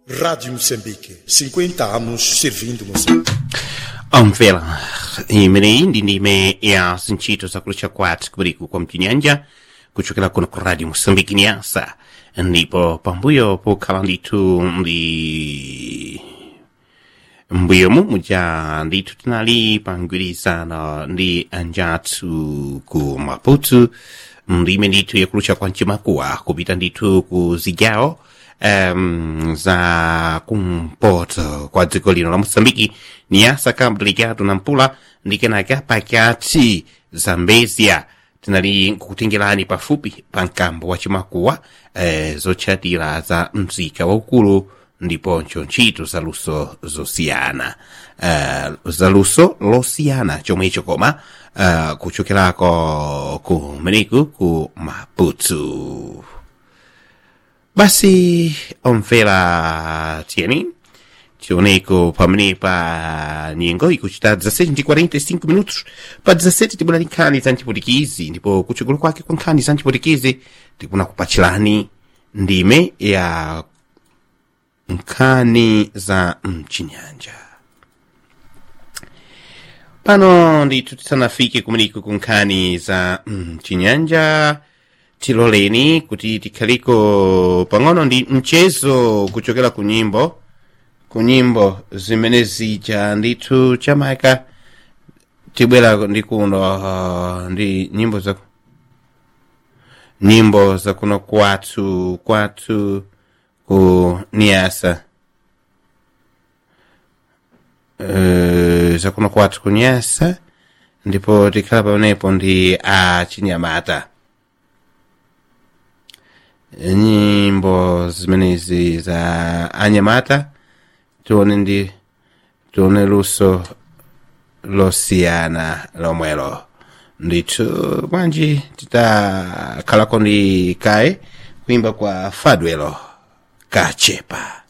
Rádio Moçambique, 50 anos servindo Moçambique. omvela imene ndi ndime ya zintchito zakulucha kwathu kubuliku kwa mchinyanja kuchokera kuno ku radio mosambiki nyasa ndipo pambuyo pokhala ndithu ndi mbuyomu muja ndithu tinali pa mgwirizano ndi anjathu ku maputo ndime ndithu yakulucha kwa mchimakuwa kupita ndithu ku zigawo um, za kumpoto kwa dziko lino la moçambike niyasa cabo delegado na mpula ndi kenaka pakati zambezia tinali nkukutengerani pafupi pa mkambo wa chimakuwa eh, zotchatira za mzika waukulu ndiponso ntchito zaluso zosiyana uh, zaluso losiyana chomwecho koma uh, kuchokerako kumeneku ku maputo basi omvera tieni tioneko pamene pa nyengo ikuchita 17 ndi 45 minutos pa 17 tibwera ndi nkhani za mchipulikizi ndipo kuchokolo kwake kwa nkhani za mchipulikizi tikuna kupachirani ndime ya nkhani za mchinyanja pano ndithu tisanafike kumeneko ku nkhani za mchinyanja tiloleni kuti tikhaliko pang'ono ndi mchezo kuchokera ku nyimbo ku nyimbo zimene zija ndithu chamaka tibwera ndi kuno uh, ndi nyimbo za nyimbo za kuno kwathu kwathu ku niasa uh, za kuno kwathu ku niasa ndipo tikhala pamenepo ndi a chinyamata nyimbo zimenezi za anyamata tione ndi tione luso losiyana lomwelo ndithu bwanji titakhalako ndi kaye kuimba kwa fadwelo kachepa